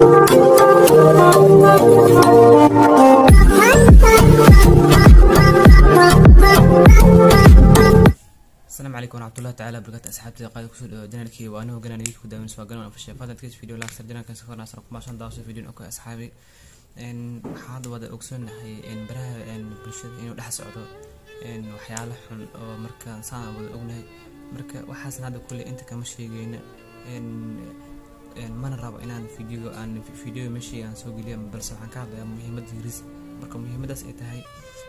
السلام عليكم ورحمة الله تعالى وبركاته أصحابتي قاعد كسر جنالكي وأنا وقنا نجيك ودائما سواء قنا في الشيء فهذا كيس فيديو لاكسر جنال كان سكرنا سرق ما شان داوس فيديو أوكي أصحابي إن حاد ودا أكسون هي إن برها إن بلشة إنه دحس عضو إن وحياله حن أو مركا صار ودا أغنى مركا وحاسن هذا كله أنت كمشي جينا إن إن ما نرى إن فيديو أن فيديو مشي عن سوق اليوم بس عن كذا مهمة جريس مركا مهمة داس إتهاي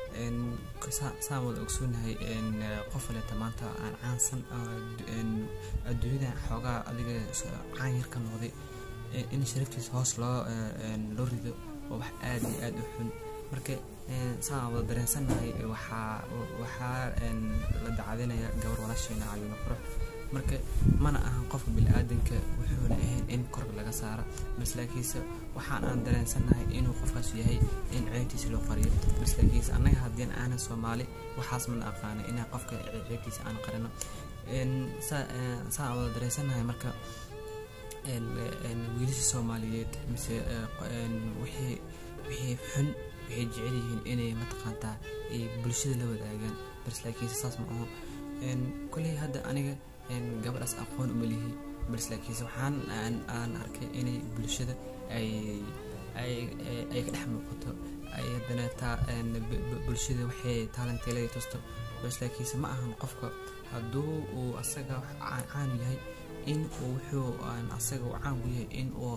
saan wada ogsoonahay qof kaleeta maanta aan caansan adduunyada xoogaa adiga caan yar ka noqday in sharaftiisa hoos loo loo rido oo wax aad iyo aad u xun marka saan wada dareensannahay waxaa waxaa la dacadinaya gabar walaasheena caliina qurux marka mana ahan qofka bili-aadanka wuxuuna ahayn in korka laga saara bas laakiinse waxaan aan dareensannahay inuu qofkaas yahay in ceebtiisa loo qariyo bas laakiinse annaga haddii aanan soomaali waxaas mana aqaana inaan qofka ceebtiisa aan qarino saan wada dareensannahay marka wiilasha soomaaliyeed mise wixii wixii xun waxay jecel yihiin inay mataqaantaa ay bulshada la wadaagaan bas laakiinse saas ma aho kolley hadda aniga gabadhaas aqoon uma lihi bas laakiinse waxaan aan arkay inay bulshada ay ay ay ka dhex muuqato ay haddana taa bulshada waxay taalanteelada tusto bas laakiinse ma ahan qofka hadduu uu asaga caanu yahay in uu wuxuu asaga uu caan ku yahay in uu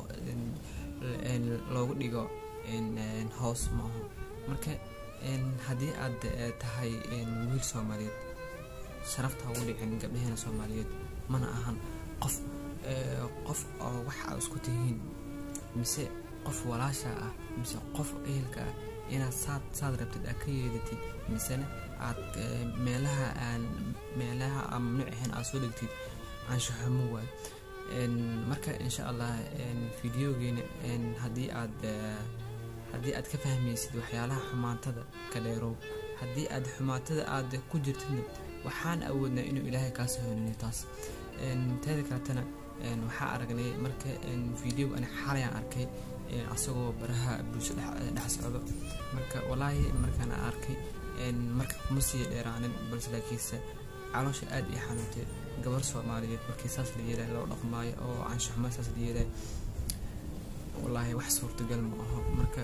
loogu dhigo hoos ma aho marka haddii aad tahay wiil soomaaliyeed sharafta ugu dhicin gabdhaheena soomaaliyeed mana ahan qof qof oo wax aad isku tihiin mise qof walaasha ah mise qof ehelka ah inaad saad saad rabtid aad ka yeedatid misena aad meelaha aan meelaha aan mamnuuc ahayn aad soo dhigtid anshaxumo waay marka insha allah videogeena haddii aad haddii aad ka fahmaysid waxyaalaha xumaantada ka dheerow haddii aad xumaatada aad ku jirtidna waxaan awoodnaa inuu ilaahay kaa soo honiniyo taas teeda kaletana waxaa aragnay marka video ani xalayaan arkay asagoo baraha bulsho dhex socdo marka walaahi markaan arkay marka kuma sii dheeraanin balse laakiinse caloosha aad ii xanuuntay gabar soomaaliyeed markii saas la yeelay loo dhaqmaayo oo anshaxuma saas la yeelay wallaahi wax suurtagal ma aho marka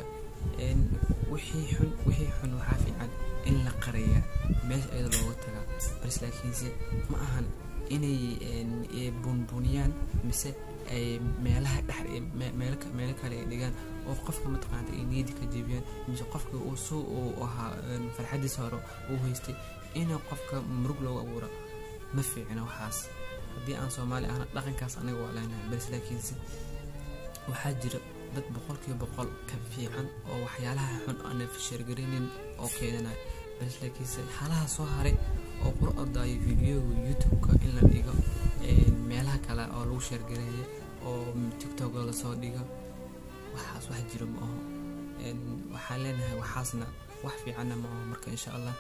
wixii xun wixii xun waxaa fiican in la qariya meesha iyada looga tagaa bas laakiinse ma ahan inay bunbuniyaan mise ay meelaha dhex meelo kale ay dhigaan oo qofka mataqaanta ay niyadi ka jebiyaan mise qofka uu suu uu ahaa farxadiisa hore uu haystay inuu qofka murug loogu abuuro ma fiicna waxaas haddii aan soomaali ahna dhaqankaas anaga waa leenahay bas laakiinse waxaa jira dad boqolkiiba boqol ka fiican oo waxyaalaha xun aana sheergaraynin oo keenanaya bas laakiinse halaha soo haray oo qur ordaayo videoga youtube-ka in la dhigo meelaha kale oo lagu sheergareeyo oo tiktok lasoo dhigo waxaas wax jiro ma aho waxaan leenahay waxaasna wax fiicanna ma aho marka insha allah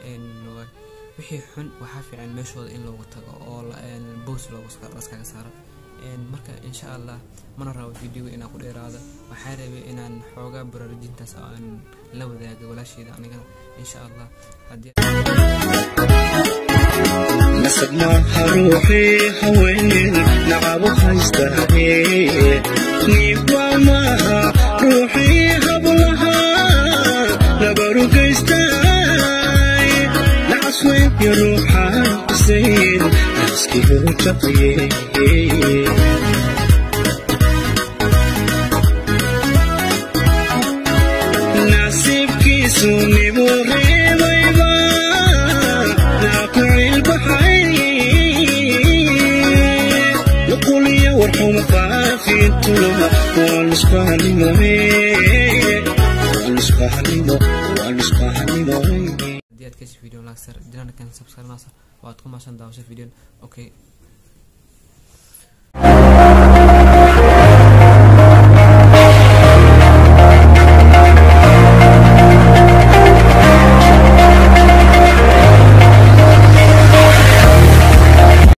wixii xun waxaa fiican meeshooda in loogu tago oo boos loogaskaga saaro marka insha allah mana rabo videoga inaan ku dheeraado waxaa rabay inaan xoogaa baraarujintaas aan la wadaaga walaasheeda anigana insha allah nasab maaha ruuxii haween nacabo haystaaye niiba maaha ruuxii hablaha nabarugaystay nacasweynki ruuxaan isayn naaskii u jaqaye nasiibkiisu nibu reebayba naakucilbaxay nuquliya warxuma faafintuna waa nusbahanimoe waa nusbahanimo waa nusbahanimo haddii aad kasi video laagser janaalkan subscribe naasar waad ku maashan daawasho videon okay